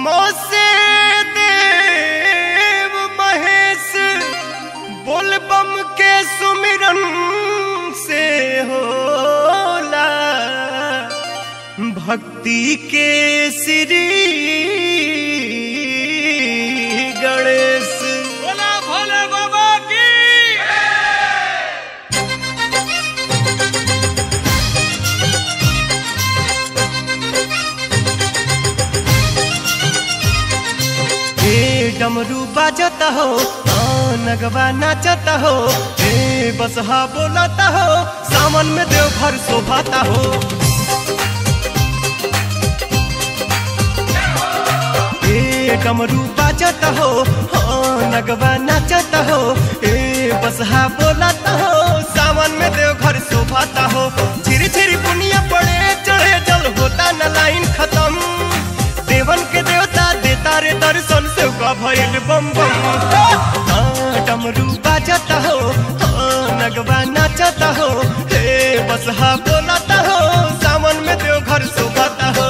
मोसे देव महेश बोलबम के सुमिरन से होला भक्ति के श्री गणेश बोला भोले बाबा की हे डमरू बाजता हो हाँ, नगवा नाचता हो हे बसहा बोलता हो सावन में देवघर शोभाता हो हे डमरू बाजता हो हाँ, नगवा नाचता हो हे बसहा बोलता हो सावन में देवघर शोभाता हो झिरी झिरी बुनिया पड़े चढ़े जल होता न लाइन खत्म देवन के देवता देता रे दर्शन से का भइल बम बम हाँ, डमरू बाजता हो हाँ, नगवा नाचता हो हे बसहा बोलता हो सावन में देवघर शोभाता हो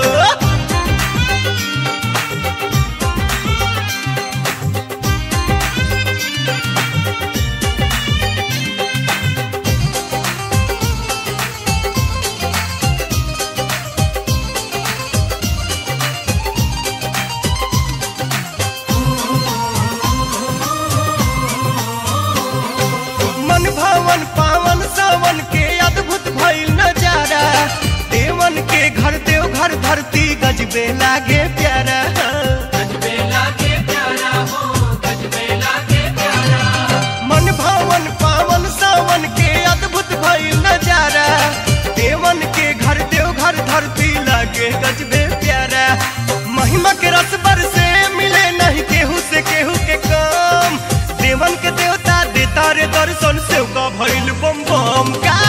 मन भवन पावन सावन के अद्भुत भइल नजारा देवन के घर देव घर धरती गजबे लागे प्यारा मन भवन पावन सावन के अद्भुत भइल नजारा देवन के घर देव घर धरती लागे गजबे प्यारा महिमा के रस से मिले नहीं केहू से केहू के काम देवन के देवता देता रे दर्शन से का भइल बम बम का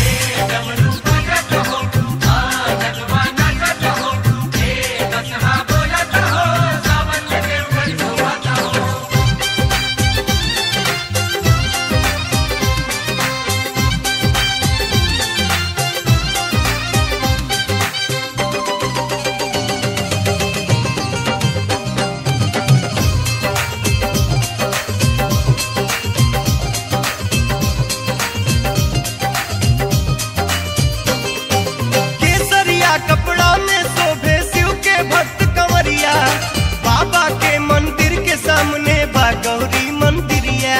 केसरिया कपड़ा में शोभे शिव के भक्त कंवरिया बाबा के मंदिर के सामने बा गौरी मंदिरिया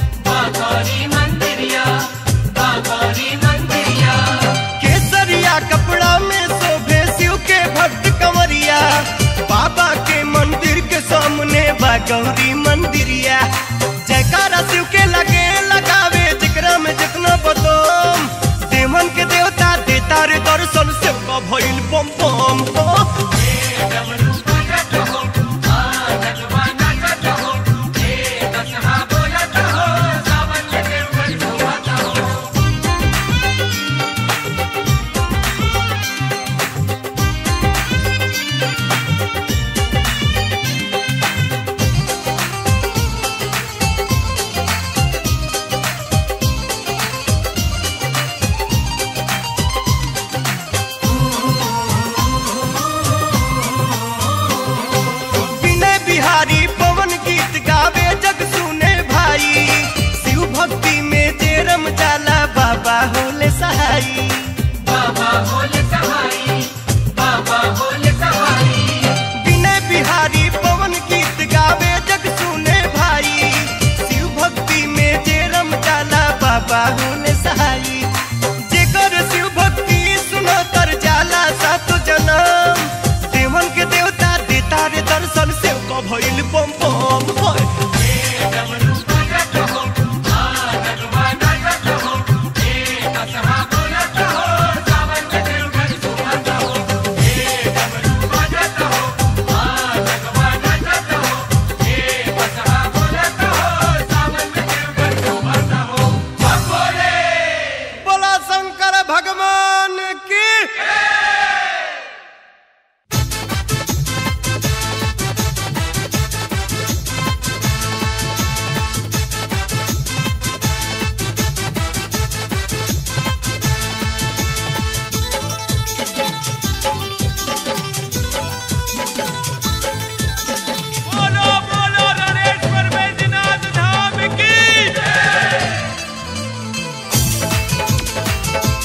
केसरिया कपड़ा में शोभे शिव के भक्त कंवरिया बाबा के मंदिर के सामने बा गौरी मंदिरिया जयकारा शिव के लगे लगावे जिकरा में जितना बदम देवन के देवता देता रे दर्शन से का भइल बम बम बम। विनय बिहारी पवन गीत गावे जग सुने भाई शिव भक्ति में जे रम जाला बाबा होले सहाई विनय बिहारी पवन गीत गावे जग सुने भाई शिव भक्ति में जे रम जाला बाबा होले सहाई जेकर शिव भक्ति सुनो तर जाला सात जनम देवन के देवता देता रे दर्शन से का भइल बम बम होय। बोला शंकर भगवान की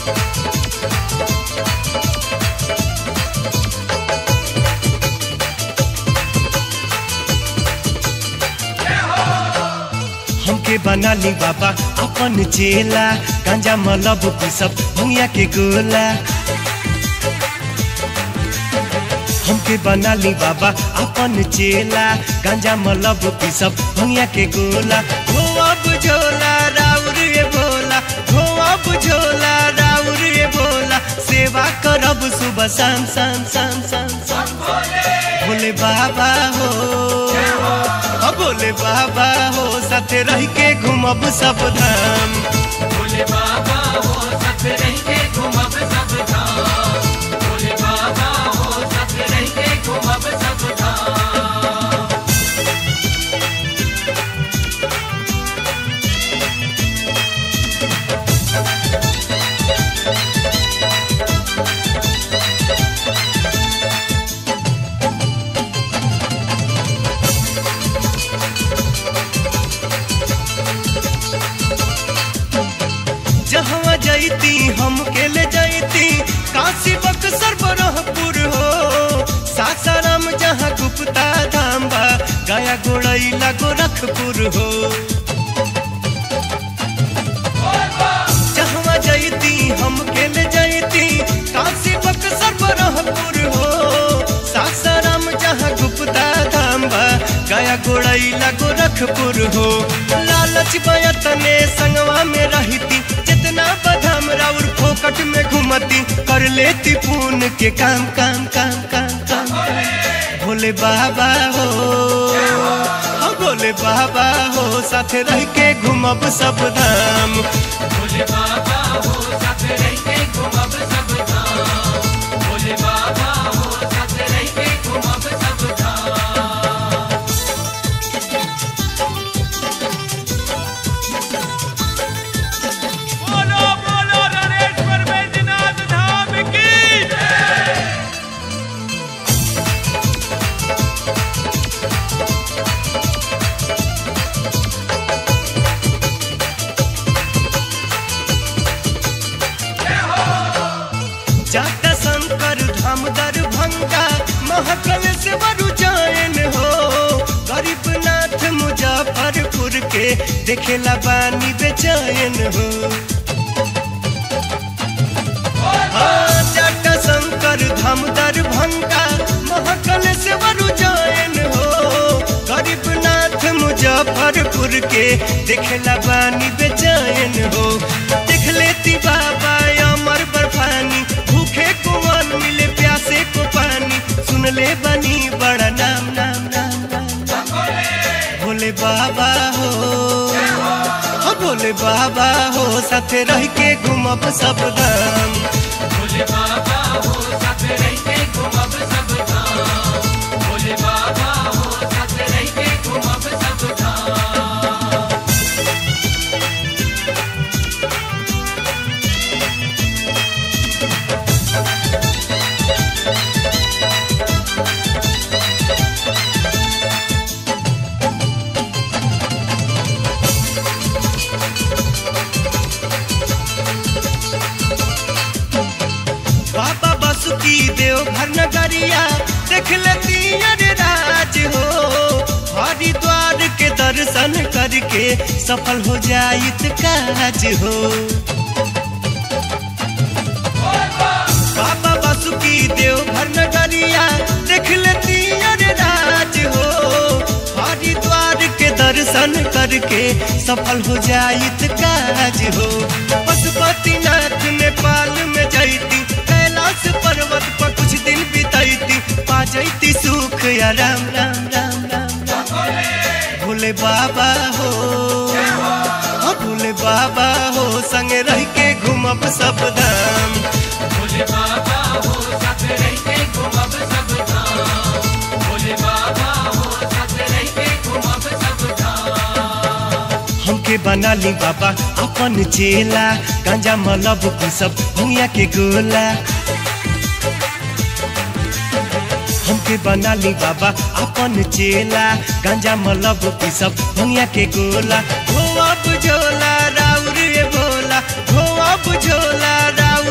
हमके बना ली बाबा अपन चेला गांजा मलब सब भंगिया के गोला हमके बना ली बाबा अपन चेला गांजा मलब सब भंगिया के गोला हो अब झोला राउर ये बोला हो अब झोला राउर ये बोला सेवा करब सुबह शाम शाम शाम शाम शाम भोले बाबा हो हो भोले बाबा हो साथे रह के घूमब सब धाम भोले बाबा हो सत रह के घूमब सब धाम भोले बाबा हो सत रह के घूमब सब धाम जहाँ जैती हम के ले जैती काशी बक्सर बरहपुर हो सासाराम जहाँ गुप्ता धाम बा गया गोड़ैला गोरखपुर हो जहाँ जैती हम के ले जैती काशी बक्सर बरहपुर हो सासाराम जहाँ गुप्ता धाम बा गया गोड़ैला गोरखपुर हो लालच बयतने संगवा में रहती जितना बदाम राउर फोकट में घुमती कर लेती पून के काम काम काम काम काम भोले बाबा हो हाँ भोले बाबा हो साथे रह के घूमब सब धाम भोले बाबा हो सत रह के घूमब सब धाम भोले बाबा हो सत रह के घूमब सब धाम बोलो बोलो नरेश्वर बैजनाथ धाम की जाता शंकर धाम दरभंगा महकल से बरु जायन हो गरीबनाथ मुजफ्फरपुर के देखेला बानी बेचैन हो हाँ, जाटा शंकर धाम दरभंगा महकल से बरु जायन हो गरीबनाथ मुजफ्फरपुर के देखेला बानी बेचैन हो देख लेती बाबा अमर बर्फानी भूखे को अन्न मिले प्यासे को पानी सुन ले बनी बड़ा नाम नाम नाम नाम, नाम। भोले बाबा हो हाँ, भोले बाबा हो साथे रह के घूमब सब धाम भोले बाबा हो सत रह के घूमब सब धाम भोले बाबा हो सत रह के घूमब सब धाम बाबा बासुकी देव घर नगरिया देख लेती अरे राज हो हरिद्वार के दर्शन करके सफल हो जाइत काज हो बाबा बासुकी देव घर नगरिया देख लेती अरे राज हो हरिद्वार के दर्शन करके सफल हो जाइत काज हो पशुपतिनाथ नेपाल में जैती कैलाश पर्वत पर कुछ दिन बितैती पा जैती सुख या राम राम राम राम राम भोले बाबा हो हाँ, भोले बाबा हो संगे रह के घूमब सब धाम भोले बाबा हो सत रह के घूमब सब धाम भोले बाबा हो सत रह के घूमब सब धाम हमके बना ली बाबा अपन चेला गांजा मलब सब भंगिया के गोला हमके बना ली बाबा अपन चेला गांजा मलब सब भंगिया के गोला हो अब झोला राउर ये बोला हो अब झोला राउर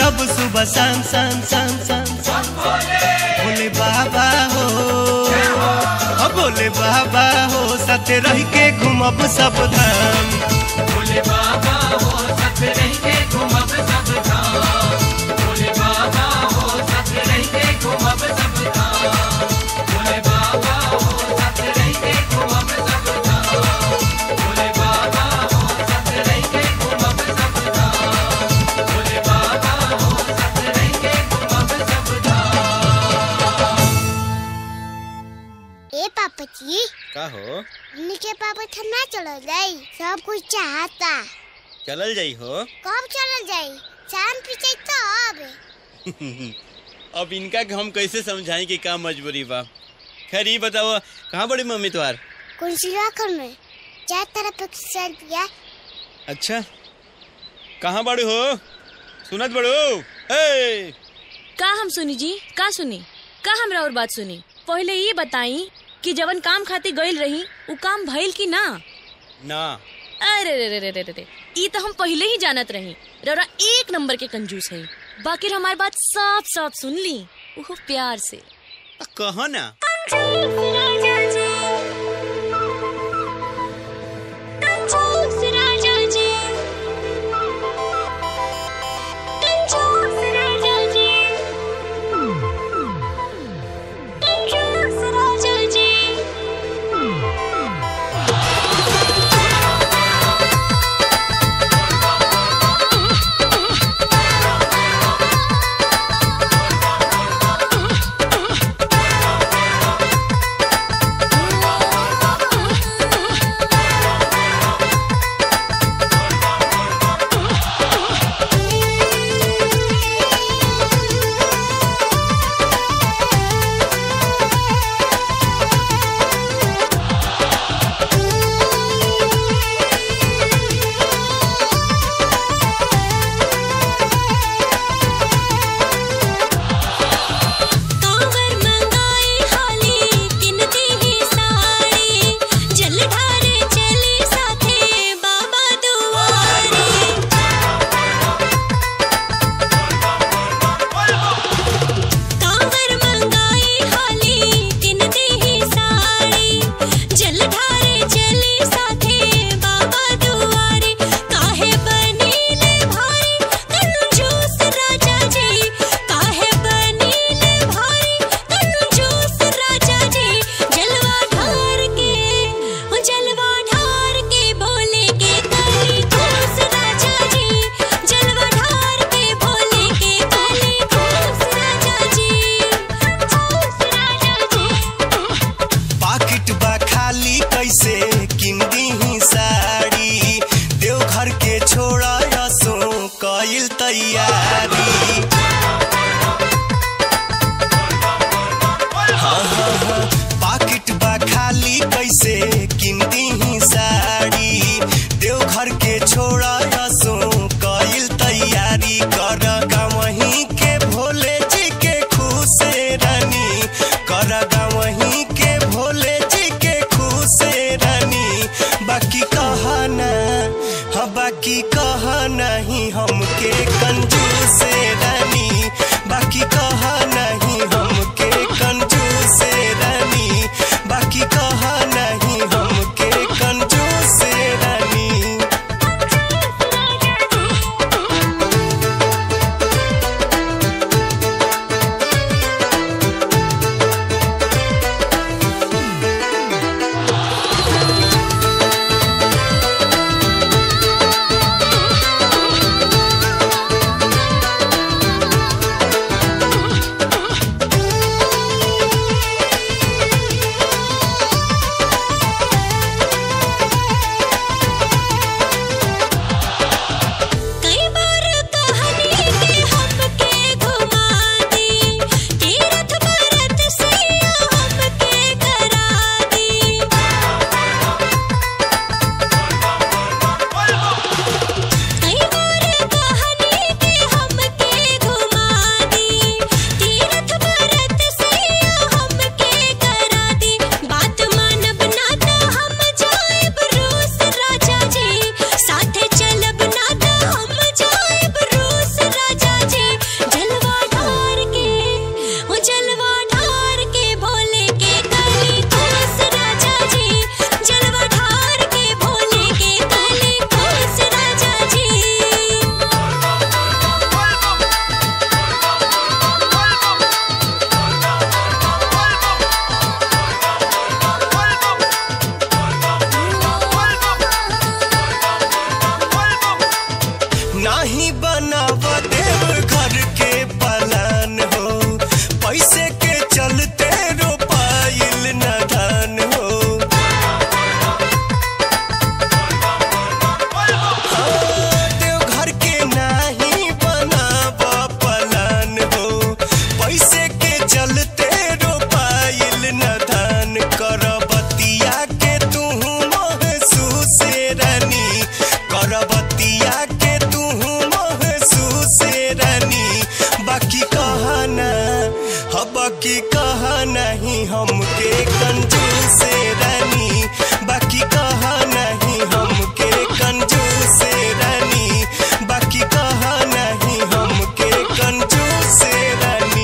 रहब सुबह शाम शाम शाम शाम शाम भोले बाबा हो हो भोले बाबा हो साथे रह के घूमब सब धाम भोले बाबा हो सत रह के घूमब सब धाम भोले बाबा हो सत रह के घूमब सब धाम भोले बाबा हो सत रह के घूमब सब धाम भोले बाबा हो सत रह के घूमब सब धाम भोले बाबा हो सत रह के घूमब सब धाम ए पापची का हो हमनी के पापा ठंडा चलो जाई सब कुछ चाहता चलल जाई हो कब चल जाई शाम पीछे तब अब इनका के हम कैसे समझाएं कि का मजबूरी बा खैर ये बताओ कहाँ बड़ी मम्मी तुम्हार कौन सी राखल में चार तरफ एक सर दिया अच्छा कहाँ बड़ू हो सुनत बड़ू ए का हम सुनी जी का सुनी का हमरा और बात सुनी पहले ये बताई कि जवन काम खातिर गइल रही उ काम भइल कि ना ना अरे रे रे रे रे रे रे ई तो हम पहले ही जानत रही रौरा एक नंबर के कंजूस है बाकी हमारी बात साफ साफ सुन ली वो प्यार से कहो ना कांवर मंगाई हाली किनती ही साड़ी जल ढारे चली साथे बाबा दुआरे कांवर मंगाई हाली किनती ही साड़ी जल ढारे चली साथे बाबा दुआरे काहे बनीले भारी कंजूस राजा जी काहे बनीले भारी कंजूस राजा जी जलवा ढार के ओ जलवा ढार के बोले के काली खूस राजा जी जलवा ढार के बोले के काली खूस राजा जी खूस राजा जी पाकिट बा खाली कैसे किन दीही साड़ी देवघर के छोड़ा यसो कइल तैयारी हाँ, हाँ, हाँ, पाकिट बा खाली कैसे किन दीही साड़ी देवघर के छोड़ा यसो कइल तैयारी कर गावही के भोले जी के खुशे रानी कर गावही के भोले जी के खुशे रानी बाकी कहना हाँ बाकी कह नहीं हमके कंजूस रानी बाकी कह नहीं हमके कंजूस रानी बाकी कह नहीं हमके कंजूस रानी Thank बाकी कहा नहीं हमके कंजूस रानी बाकी कहा नहीं हमके कंजूस रानी बाकी कहा नहीं हमके कंजूस रानी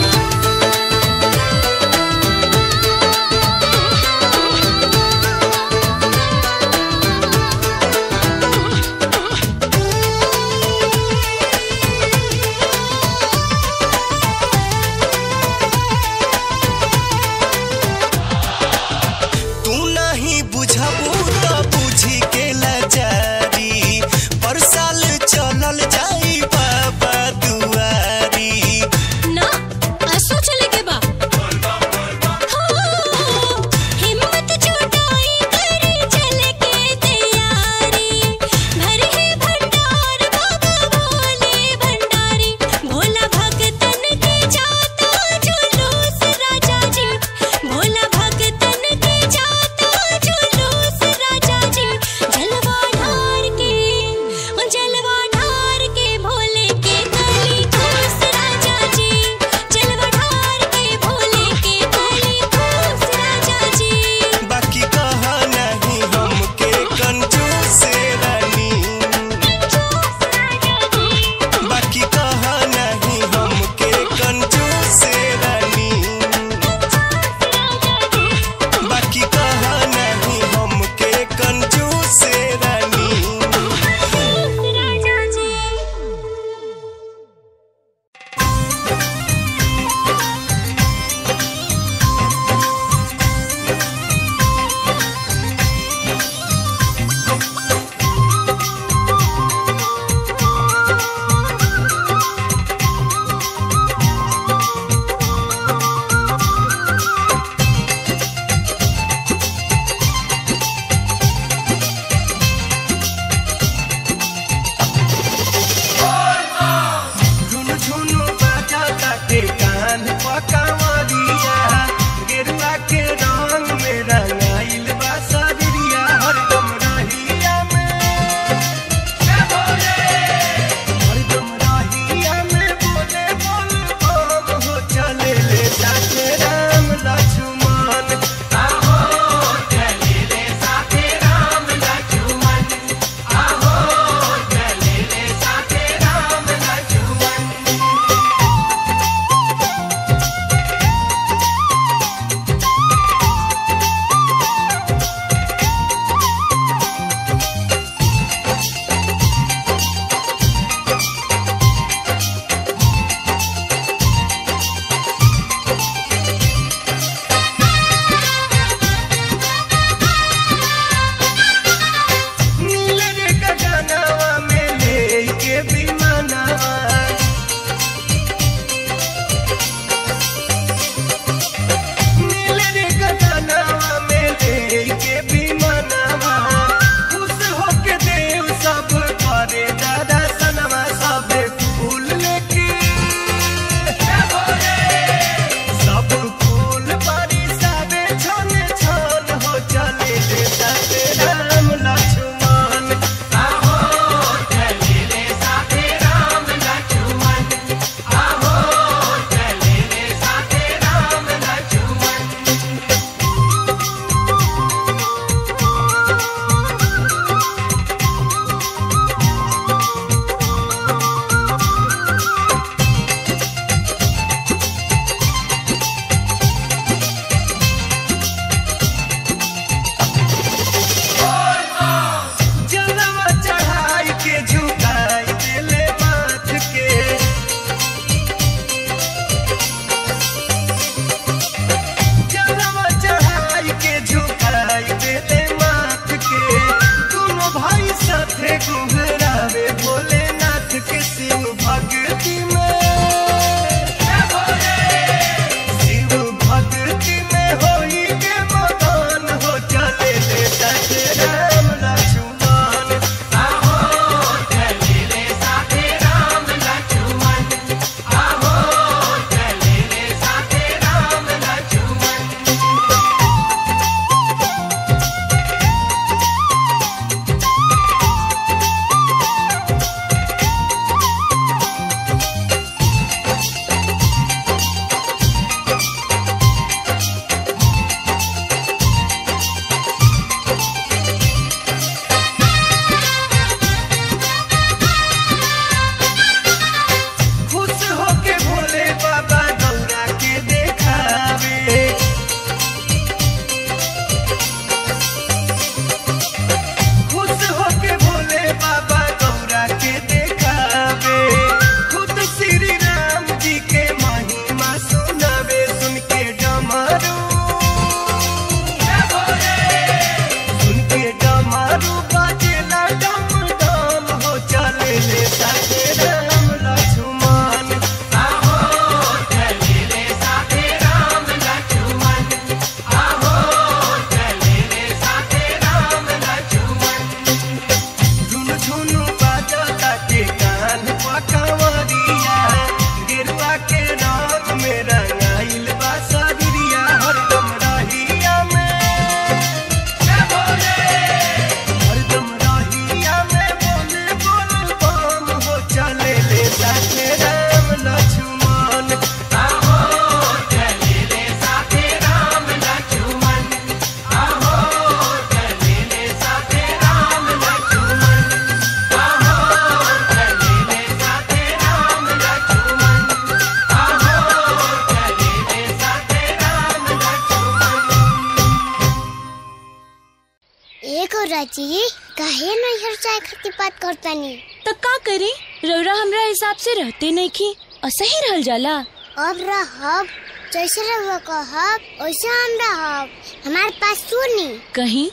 हाँ लक्ष्मण एक और राजी काहे नैहर चाय खाती बात करतानी तो का करी रौरा हमरा हिसाब से रहते नहीं की असही रहल जाला अब रहब जैसे रहुआ कहब वैसे हम रहब हमारे पास सुनी कहीं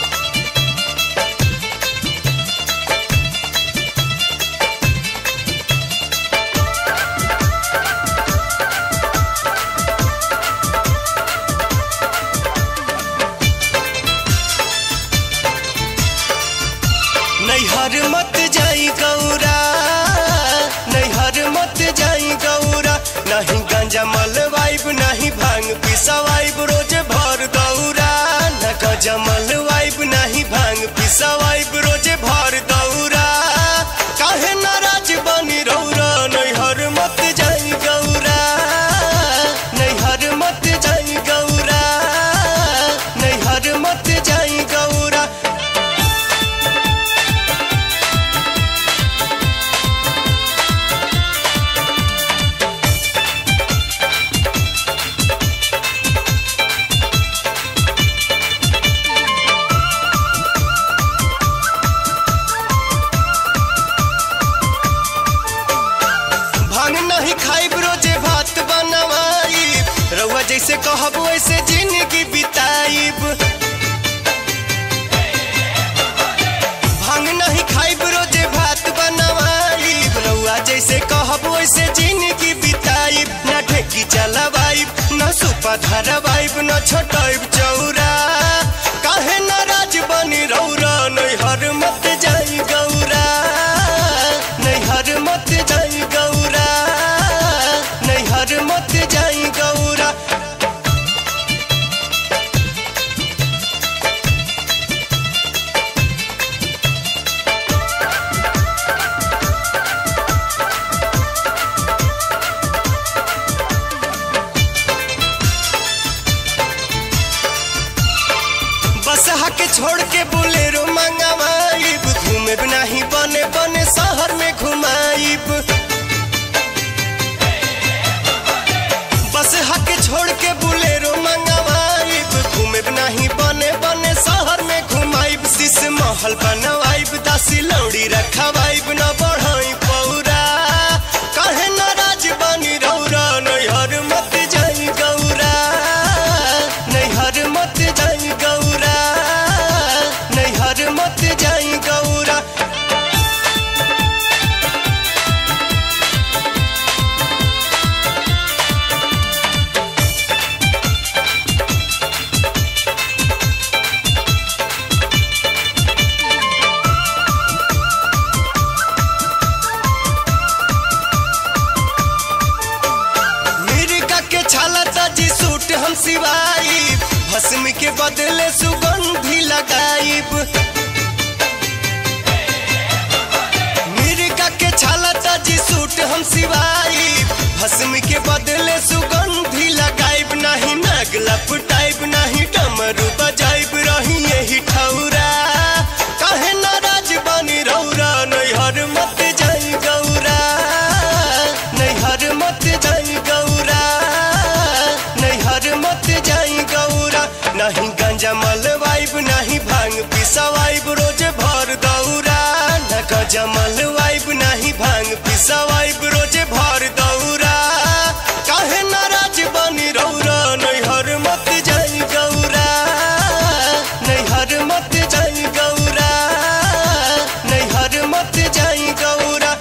नैहर मत जाई गौरा नैहर मत जाई गौरा नहीं गांजा मलवाइब नहीं भांग पिसवाइब रोज भर दौरा न गांजा मलवाइब नहीं भांग पिसवाइब रोज भर दौरा काहे नाराज बनी रौरा नैहर मत जाई गौरा नैहर मत जाई गौरा नैहर मत जाई गौरा भांग नहीं खाइब रोजे भात बनवाई रउआ जैसे कहब वैसे जिंदगी बिताइब भांग नहीं खाइब रोजे भात बनवाई रउआ जैसे कहब वैसे जिंदगी बिताइब न ढेकी चलवाइब न सुपा धरवाइब न छोटाइब चौरा काहे नाराज बनी रौरा नैहर मत जाई गौरा नैहर मत जाई गौरा नैहर मत जाई गौरा बस के छोड़ के बोलेरो मंगवाइब घूमे नहीं बने बने शहर में घुमाइब बस के छोड़ के बोलेरो मंगवाइब घूमे नहीं बने बने शहर में घुमाइब शीश महल बनवाइब दासी लौड़ी रखवाइब न बढ़ाई पौरा काहे नाराज बनी रौरा नैहर मत जाई गौरा नैहर मत जाई गौरा नैहर मत जाई गौरा मिर्गा के छाला ताजी सूट हम सिवाई भस्म के बदले सुगंधी लगाइब मिर्गा के छाला ताजी सूट हम सिवाई भस्म के बदले सुगंधी लगाइब नहीं नाग लपटाइब नहीं डमरू बजाइब रही यही ठौरा काहे नाराज बनी रौरा नैहर मत जाई गौरा नैहर मत जाई गौरा नैहर मत जाई गौरा नहीं गांजा मलवाइब नहीं भांग पिसवाइब रोज भर दौरा न गांजा मलवाइब नहीं भांग पिसवाइब रोज भर दौरा काहे नाराज बनी रौरा नैहर मत जाई गौरा नैहर मत जाई गौरा नैहर मत जाई गौरा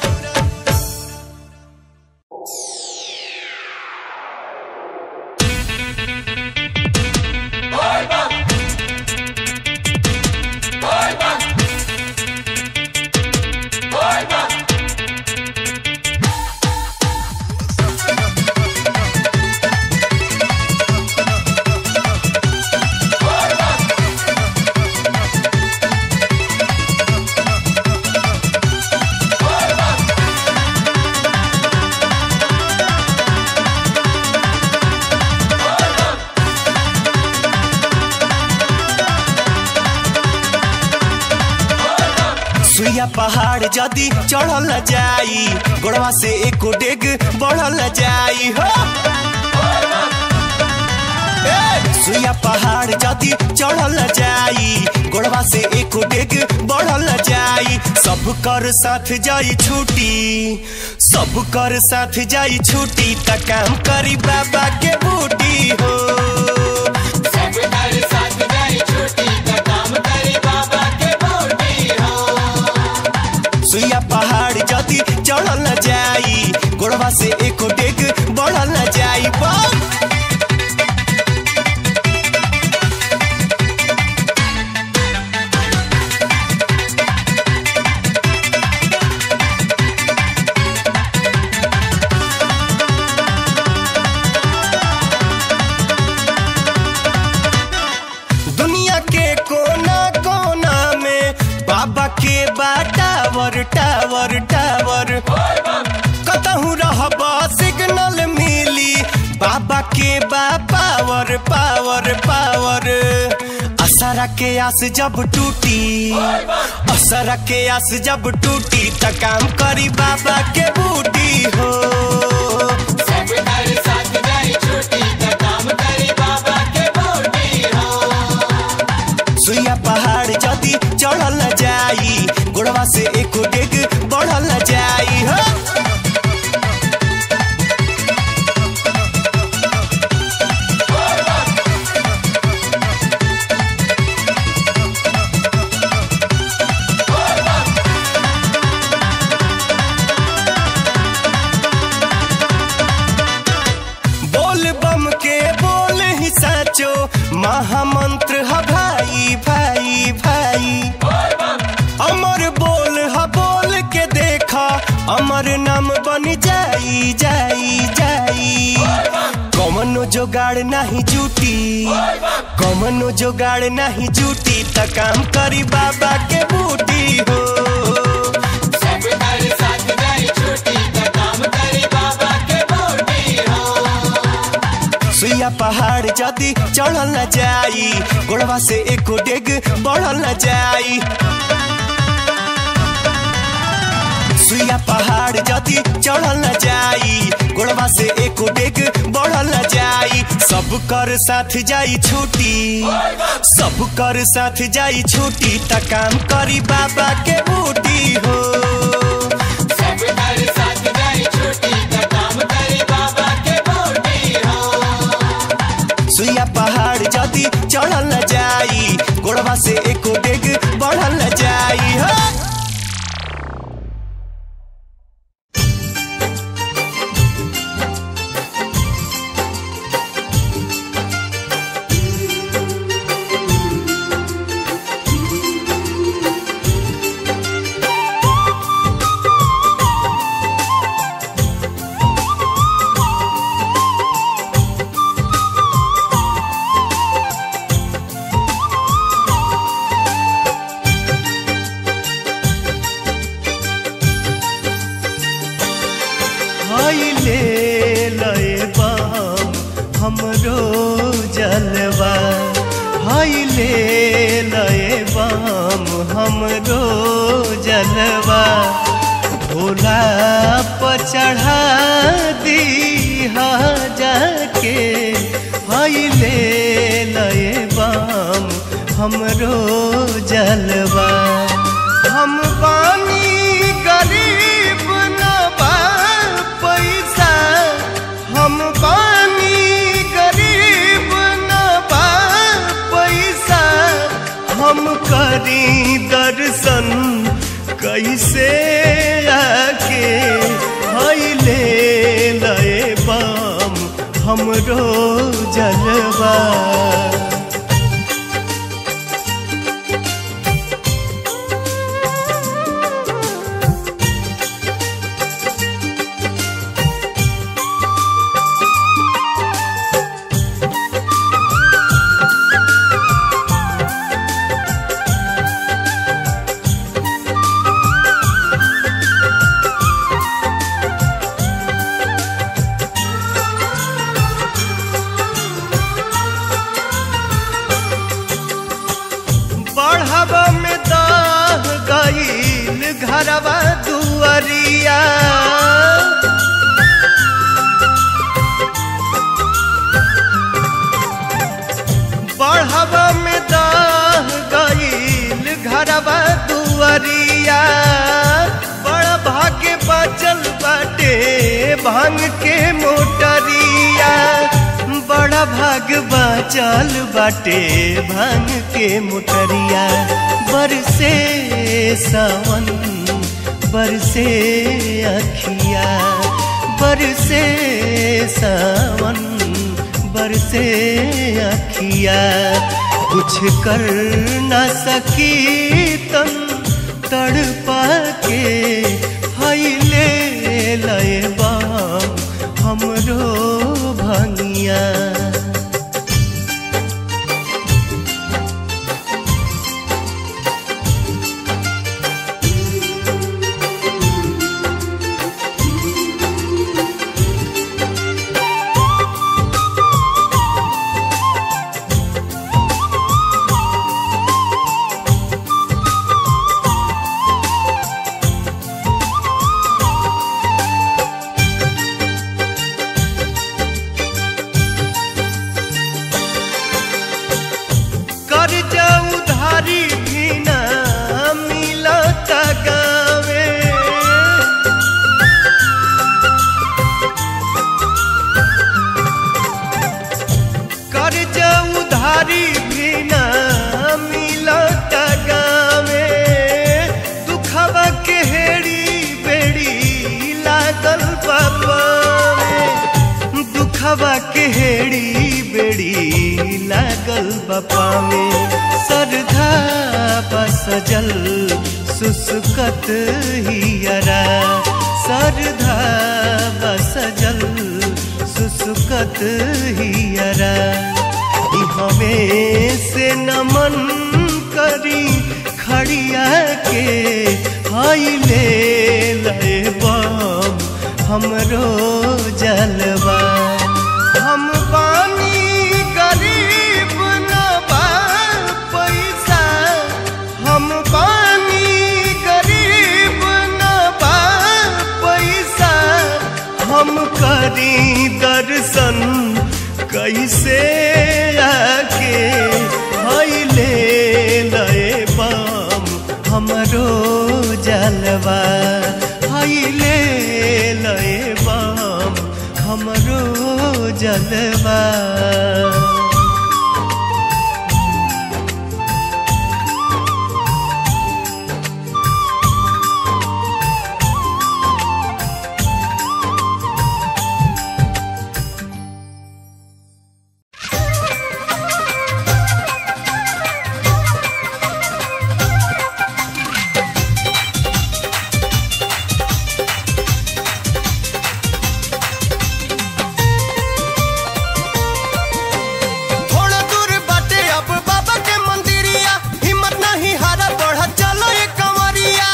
पहाड़ जदी चढ़ल जाई गोड़वा से एको डेग बढ़ल जाई हो ए, सुइया पहाड़ जदी चढ़ल जाई गोड़वा से एको डेग बढ़ल जाई सब कर साथ जाई छूटी सब कर साथ जाई छूटी त काम करी बाबा के बूटी हो सुइया पहाड़ जदी चढ़ल जाई गोड़वा से एको डेग बढ़ल जाई बम दुनिया के कोना कोना में बाबा के बा टावर टावर टावर कतहू रहब सिग्नल मिली बाबा के बा पावर पावर पावर असरा के आस जब टूटी असरा के आस जब टूटी त काम करी बाबा के बूटी हो सुइया पहाड़ जदी चढ़ल जाई गोड़वा से एको डेग बढ़ल जाई हो बोल बम के बोल ही साचो महामंत्र ह भाई भाई भाई अमर बोल ह बोल के देखा अमर नाम बन जाई जाई जाई कमनो जोगाड़ नहीं जूटी कमनो जोगाड़ नहीं जूटी त काम करी बाबा के बूटी हो सुइया पहाड़ जदी चढ़ल न जाई गोड़वा से एको डेग बढ़ल न जाई सुइया पहाड़ जदी चढ़ल न जाई गोड़वा से एको डेग बढ़ल न जाई सब कर साथ जाई छूटी सब कर साथ जाई छूटी त काम करी बाबा के बूटी हो सुइया पहाड़ जदी चढ़ल न जाई गोड़वा से एको डेग बढ़ल न जाई हो ले लए बाम हमरो जलवा हाय ले लए बाम हमरो जलवा भोला पर चढ़ा दी जाके हाय ले लए बाम हमरो जलवा हम बानी गरीब न बा पैसा हम बानी गरीब न बा पैसा हम करी दर्शन कैसे आके हईले लए बाम हमरो जलवा घरवा दुआरिया बढ़वा में दाह गईल घरवा दुआरिया बड़ा भाग्य बचल बाटे भांग के मोटरिया बड़ा भाग बचल बाटे भांग के मोटरिया बरसे सावन बरसे अखिया बरसे सावन बरसे अखिया कुछ कर न सकी तन तड़पा के हईले लय बाम हमरो भंगिया कर जाऊ धारी भी ना मिलत गावे कर जाऊ धारी भी ना मिलत गावे दुखवा के हेड़ी बेड़ी लागल बाबा में दुखवा के हेड़ी बेड़ी लागल बपा में सरधा बसजल सुसुकत हियरा सरधा बसजल सुसुकत हियरा ई हमें से नमन करी खड़िया के हाइले लय बम हमरो जलवा हम पानी गरीब न बा पैसा हम पानी गरीब न बा पैसा हम करी दर्शन कैसे आके हईले लय बम हमरो जलवा हईले लय बम हमरो जलवा थोड़ा दूर बाटे अब बाबा के मंदिरिया हिम्मत नहीं हारा बढ़ा चलो ये कंवरिया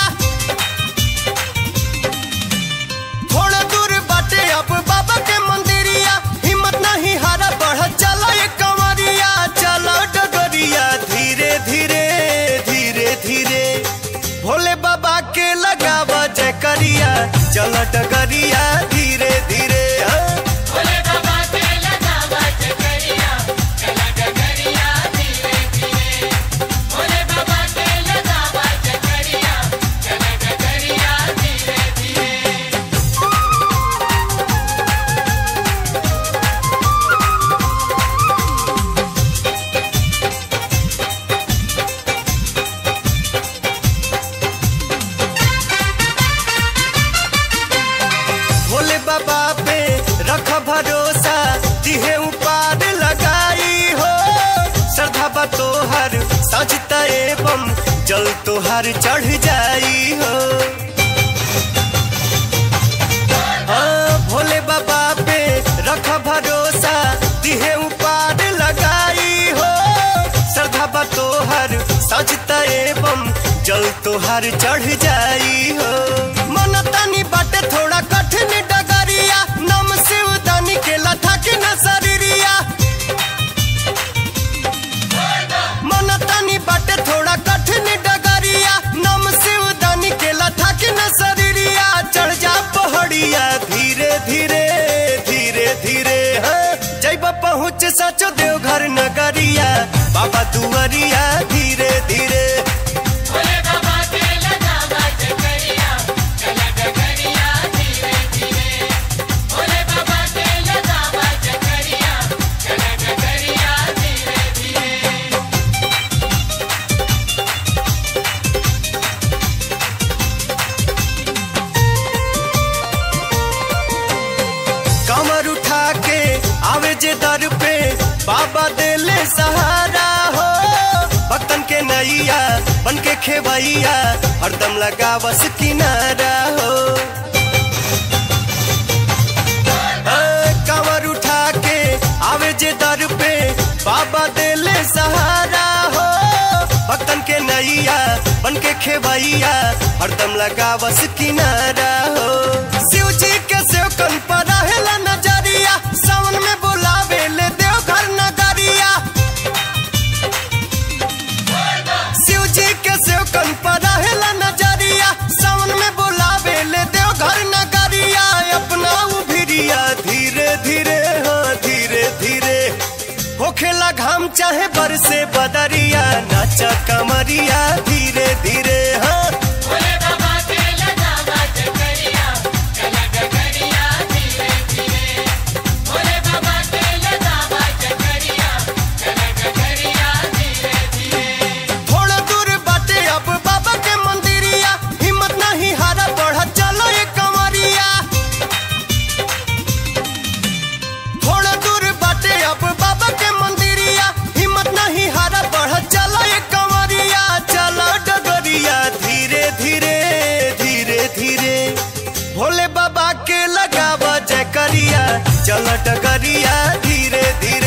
थोड़ा दूर बाटे अब बाबा के मंदिरिया हिम्मत नहीं हारा बढ़ा चलो ये कंवरिया चलो डगरिया धीरे धीरे धीरे धीरे भोले बाबा के लगावा जय करिया चलो डगरिया धीरे धीरे हाँ। भोले बाबा के लगावा चकरिया चला डगरिया धीरे धीरे भोले बाबा के लगावा चकरिया चला डगरिया धीरे धीरे भोले बाबा पे रख भरोसा जिहे उपार लगाई हो श्रद्धा बा तोहर सजता एवं जल तोहर चढ़ जाई हो हाँ, भोले बाबा पे रख भरोसा जिहे उपार लगाई हो श्रद्धा बा तोहर सजता एवं जल तोहर चढ़ जाई हो मन तनी बाटे थोड़ा कठिन डगरिया नम शिव दानी के लथा के न शरीरिया मन तनी बाटे थोड़ा कठिन डगरिया नम शिव दानी के लथा जब पहुँच सचो देवघर नगरिया बाबा दुआरिया धीरे धीरे भोले बाबा के लगावा चकरिया चला डगरिया धीरे धीरे भोले बाबा के लगावा चकरिया चला डगरिया धीरे धीरे कमर उठा के आवे जे दर पे बाबा देले सहारा हो भक्तन के नैया बन के खेवैया हरदम लगावस किनारा हो ए, कमर उठा के आवे जे दर पे बाबा देले सहारा हो भक्तन के नैया बन के खेवैया हरदम लगावस किनारा हो शिव जी के सेवकन पर रहेला नजरिया सावन में बुलावे ले देवघर नगरिया शिव जी के सेवकन पर रहेला नजरिया सावन में बुलावे ले देवघर नगरिया अपना उभिरिया धीरे धीरे हाँ धीरे धीरे होखेला घाम चाहे बरसे बदरिया नाचा कमरिया धीरे धीरे हाँ भोले बाबा के लगावा चकरिया चला डगरिया धीरे धीरे भोले बाबा के लगावा चकरिया चला डगरिया धीरे धीरे थोड़ा दूर बाटे अब बाबा के मंदिरिया हिम्मत नहीं हारा बढ़ा चलो ये कमरिया थोड़ा दूर बाटे अब बाबा के मंदिरिया हिम्मत नहीं हारा बढ़ा चलो ये कमरिया चलो डगरिया धीरे धीरे धीरे धीरे भोले बाबा के लगावा जय करिया चलो डगरिया धीरे धीरे